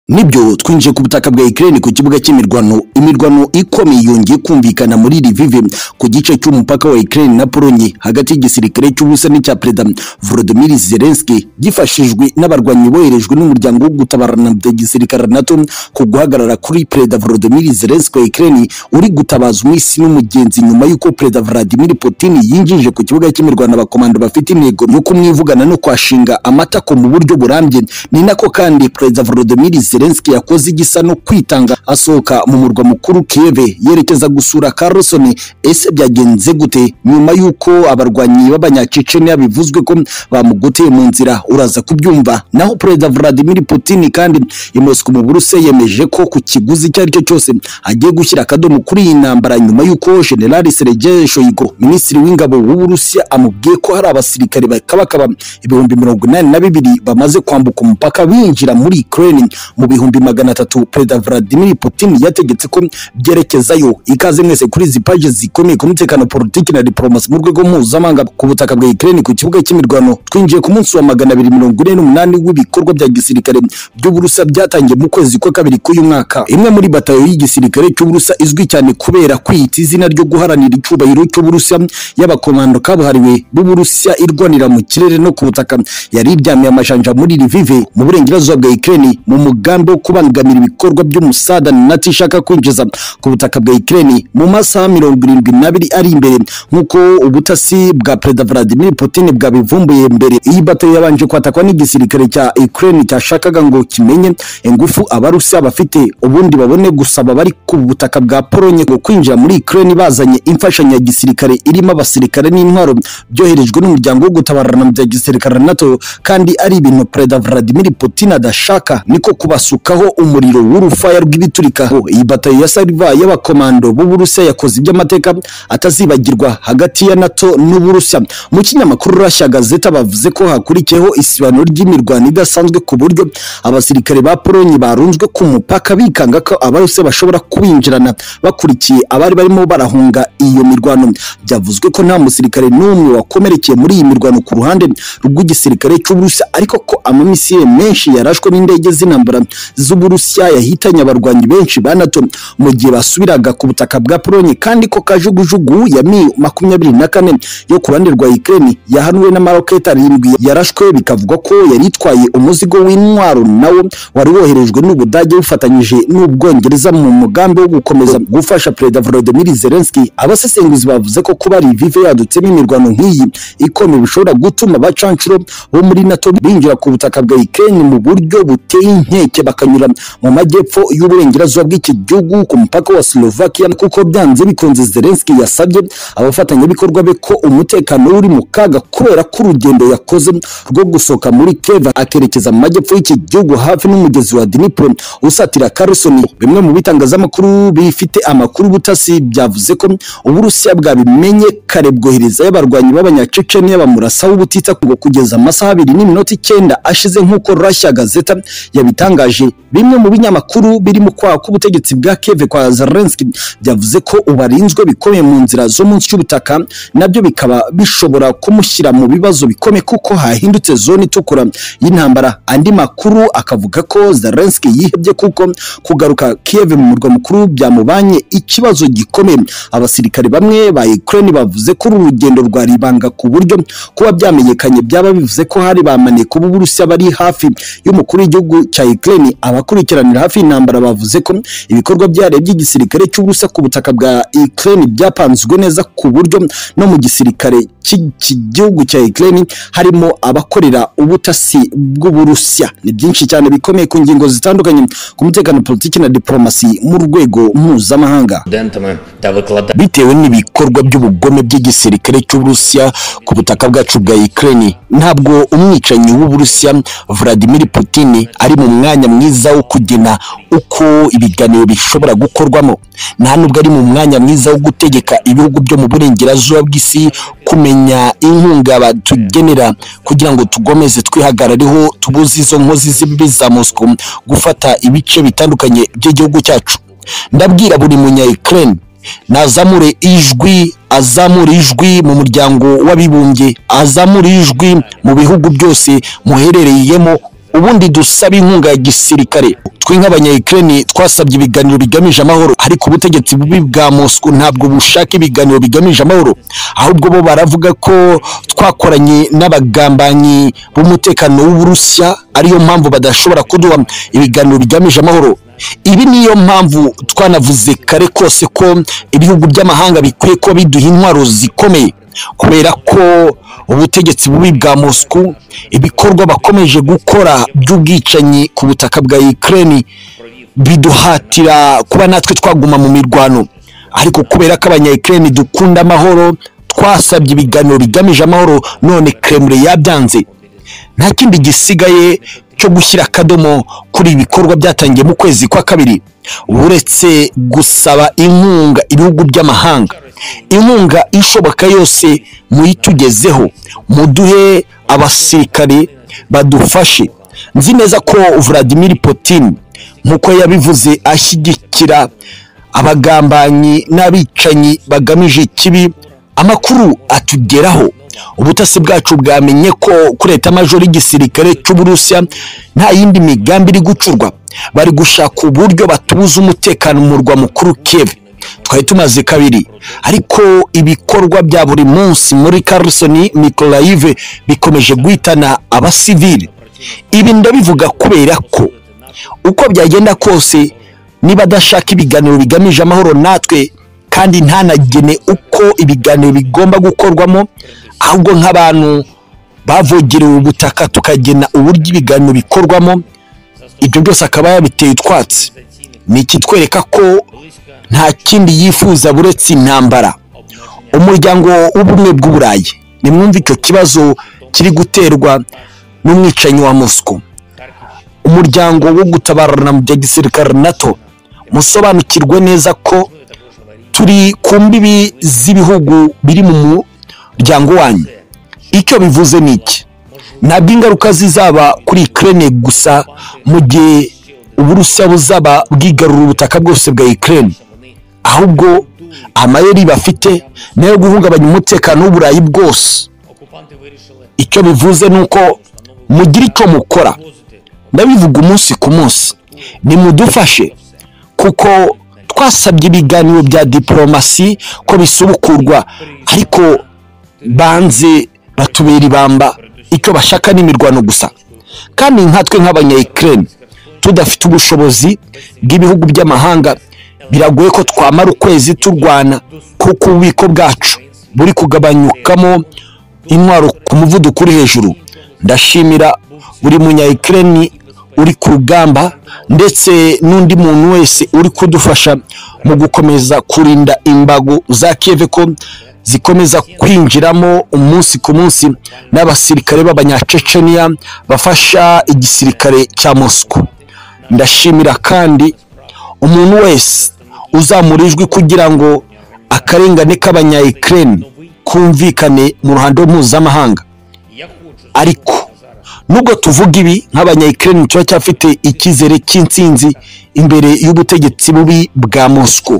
nibyo twinjiye ku butaka bwa Ukraine ku kibuga cy'imirwano imirwano ikomeye yongeye kumvikana muri Lviv ku gice cy'umupaka wa Ukraine na Pologne hagati y'igisirikare cy'Uburusiya n'icya Perezida Volodymyr Zelensky gifashijwe n'abarwanyi boherejwe n'umuryango wo gutabarana bya gisirikare NATO ku guhagarara kuri Perezida Volodymyr Zelensky wa Ukraine uri gutabaza umwisi n'umugenzi nyuma y'uko Perezida Vladimir Putin yinjije ku kibuga cy'imirwano abakomando bafite intego yo kumwivugana no kwashinga amatako mu buryo burambye ni nako kandi Perezida Volodymyr Zelensky Zelensky yakoze igisa no kwitanga asohoka mu murwa mukuru Kiev yerekeza gusura Carlson ese byagenze gute nyuma y'uko abarwanyi b'abanyacecenia bivuzwe ko bamugoteye mu nzira uraza kubyumva naho Perezida Vladimir Putin kandi i Moscow mu Burusiya yemeje ko ku kiguzi icyo ari cyo cyose agiye gushyira akadomo kuri iyi ntambara nyuma y'uko General Sergei Shoigu minisitiri w'ingabo w'Uburusiya amubwiye ko hari abasirikare bakabakaba ibihumbi mirongo inani na bibiri bamaze kwambuka umupaka binjira muri Ukraine mu bihumbi magana atatu perezida Vladimir Putin yategetse ko byerekezayo ikaze mwese kuri izi paji zikomeye ku mutekano politiki na diplomasi mu rwego mpuzamahanga ku butaka bwa Ukraine ku kibuga cy'imirwano twinjiye ku munsi wa magana abiri mirongo ine n'umunani w'ibikorwa bya gisirikare by'Uburusiya byatangiye mu kwezi kwa kabiri k'uyu mwaka imwe muri batayo y'igisirikare cy'Uburusiya izwi cyane kubera kwita izina ryo guharanira icyubahiro cy'Uburusiya y'abakomando kabuhariwe b'Uburusiya irwanira mu kirere no ku butaka yari iryamiye amajanja muri Lviv mu burengerazuba bwa Ukraine mu mugambi umugambi wo kubangamira ibikorwa by'umusada nati ishaka kwinjiza ku butaka bwa Ukraine mu masaha mirongo irindwi n'abiri ari imbere nk'uko ubutasi bwa Perezida Vladimir Putin bwabivumbuye mbere iyi bato yabanje kwatakwa n'igisirikare cya Ukraine cyashakaga ngo kimenye ingufu abarusiya bafite ubundi babone gusaba bari ku butaka bwa Polonye ngo kwinjira muri Ukraine bazanye imfashanyo ya gisirikare irimo abasirikare n'intwaro byoherejwe n'umuryango wo gutabarana mu bya gisirikare NATO kandi ari ibintu Perezida Vladimir Putin adashaka niko kubasura basukaho umuriro w'urufaya rw'ibiturika iyi batayo ya sariva y'abakomando b'uburusiya yakoze iby'amateka atazibagirwa hagati ya nato n'uburusiya mu kinyamakuru rashya gazeta bavuze ko hakurikiyeho isibaniro ry'imirwano idasanzwe ku buryo abasirikare ba polonye barunzwe ku mupaka bikanga ko abarusiya bashobora kubinjirana bakurikiye abari barimo barahunga iyo mirwano byavuzwe ko nta musirikare n'umwe wakomerekeye muri iyi mirwano ku ruhande rw'igisirikare cy'uburusiya ariko ko amamisiyeri menshi yarashwe n'indege z'intambara z'Uburusiya yahitanye abarwanyi benshi ba NATO mu gihe basubiraga ku butaka bwa Polonye kandi ko kajugujugu ya Mi makumyabiri na kane yo ku ruhande rwa Ukraine yahanuwe n'amaroketi arindwi yarashwe bikavugwa ko yari itwaye umuzigo w'intwaro nawo wari woherejwe n'Ubudage bufatanyije n'Ubwongereza mu mugambi wo gukomeza gufasha Perezida Volodymyr Zelensky abasesenguzi bavuze ko kuba Lviv yadutsemo imirwano nk'iyi ikomeye bishobora gutuma abacancuro bo muri NATO binjira ku butaka bwa Ukraine mu buryo buteye inkeke bakanyura mu majyepfo y'uburengerazuba bw'iki gihugu ku mupaka wa Slovakia kuko byanze bikunze Zelensky yasabye abafatanyabikorwa be ko umutekano uri mu kaga kubera ko urugendo yakoze rwo gusohoka muri Kiev akerekeza mu majyepfo y'iki gihugu hafi n'umugezi wa Dnipro usatira Kherson bimwe mu bitangazamakuru bifite amakuru butasi byavuze ko Uburusiya bwabimenye kare bwohereza y'abarwanyi b'abanyacecenia bamurasaho ubutitsa ngo kugeza amasaha abiri n'iminota icyenda ashize nk'uko Russia Gazeta yabitangaje bimwe mu binyamakuru biri mu kwaha k'ubutegetsi bwa Kiev kwa Zelensky byavuze ko ubarinzwe bikomeye mu nzira zo munsi y'ubutaka nabyo bikaba bishobora kumushyira mu bibazo bikomeye kuko hahindutse zone itukura y'intambara andi makuru akavuga ko Zelensky yihebye kuko kugaruka Kiev mu murwa mukuru byamubanye ikibazo gikomeye abasirikare bamwe ba Ukraine bavuze ko urugendo rwa ribanga ku buryo kuba byamenyekanye byaba bivuze ko hari bamaniye kuba Uburusiya bari hafi y'umukuru w'igihugu cya Ukraine abakurikiranira hafi y'intambara bavuze ko ibikorwa byihariye by'igisirikare cy'ubusa ku butaka bwa Ukraine byapanzwe neza ku buryo no mu gisirikare cy'iki gihugu cya Ukraine harimo abakorera ubutasi bw'Uburusiya ni byinshi cyane bikomeye ku ngingo zitandukanye ku mutekano politiki na diplomasi mu rwego mpuzamahanga bitewe n'ibikorwa by'ubugome by'igisirikare cy'Uburusiya ku butaka bwacu bwa Ukraine ntabwo umwicanyi w'Uburusiya Vladimir Putin ari mu mwanya mwiza wo kugena uko ibiganiro bishobora gukorwamo nta nubwo ari mu mwanya mwiza wo gutegeka ibihugu byo mu burengerazuba bw'isi kumenya inkunga batugenera kugira ngo tugomeze twihagarareho tubuze izo nkozi z'ibibi za Moscow gufata ibice bitandukanye by'igihugu cyacu ndabwira buri munya Ukraine nazamure ijwi azamura ijwi mu muryango w'abibumbye azamura ijwi mu bihugu byose muherereyemo ubundi dusaba inkunga ya gisirikare twe nk'abanyayikireni twasabye ibiganiro bigamije amahoro ariko ubutegetsi bubi bwa mosco ntabwo bushaka ibiganiro bigamije amahoro ahubwo bo baravuga ko twakoranye n'abagambanyi b'umutekano w'uburusiya ariyo mpamvu badashobora kuduha ibiganiro bigamije amahoro ibi niyo mpamvu twanavuze kare kose ko ibihugu by'amahanga bikwiye kuba biduha intwaro zikomeye kubera ko ubutegetsi bubi bwa mosco ibikorwa bakomeje gukora by'ubwicanyi ku butaka bwa ukraine biduhatira kuba natwe twaguma mu mirwano ariko kubera ko abanyayikireni dukunda amahoro twasabye ibiganiro bigamije amahoro none kremure yabyanze nta kindi gisigaye cyo gushyira akadomo kuri ibi bikorwa byatangiye mu kwezi kwa kabiri uretse gusaba inkunga ibihugu by'amahanga inkunga ishoboka yose muyitugezeho muduhe abasirikare badufashe nzi neza ko Vladimir Putin nk'uko yabivuze ashyigikira abagambanyi n'abicanyi bagamije ikibi amakuru atugeraho ubutasi bwacu bwamenye ko kureta amajoro y'igisirikare cy'uburusiya nta yindi migambi iri gucurwa bari gushaka uburyo batubuza umutekano murwa mukuru keve twari tumaze kabiri ariko ibikorwa bya buri munsi muri Carlson Mikolayive bikomeje guhitana abasivili ibi ndabivuga kubera ko uko byagenda kose niba adashaka ibiganiro bigamije amahoro natwe kandi ntanagene uko ibiganiro bigomba gukorwamo ahubwo nk'abantu bavogerewe ubutaka tukagena uburyo ibiganiro bikorwamo ibyo byose akaba yabiteye utwatsi ni ikitwereka ko nta kindi yifuza buretse intambara umuryango w'ubumwe bw'uburayi nimwumve icyo kibazo kiri guterwa n'umwicanyi wa mosco umuryango wo gutabarana mu bya gisirikare nato musobanukirwe neza ko turi ku mbibi z'ibihugu biri mu muryango wanyu icyo bivuze ni iki ntabwo ingaruka zizaba kuri Ukraine gusa mu gihe uburusiya buzaba bwigarura ubutaka bwose bwa Ukraine ahubwo amayeri bafite nayo guhungabanya umutekano w'uburayi bwose icyo bivuze ni uko mugira icyo mukora ndabivuga umunsi ku munsi nimudufashe kuko twasabye ibiganiro bya diporomasi ko bisubukurwa ariko banze batubera ibamba icyo bashaka ni imirwano gusa kandi nkatwe nk'abanyayikireni tudafite ubushobozi bw'ibihugu by'amahanga biragoye ko twamara ukwezi turwana kuko ububiko bwacu buri kugabanyukamo intwaro ku muvuduko uri hejuru ndashimira buri munyayikireni uri ku rugamba ndetse n'undi muntu wese uri kudufasha mu gukomeza kurinda imbago za keve ko zikomeza kwinjiramo umunsi ku munsi n'abasirikare b'abanyaceceniya bafasha igisirikare cya mosco ndashimira kandi umuntu wese uzamura ijwi kugira ngo akarengane k'abanyayikireni kumvikane mu ruhando mpuzamahanga ariko nubwo tuvuga ibi nk'abanyayikireni kiba cyafite icyizere cy'intsinzi imbere y'ubutegetsi bubi bwa mosco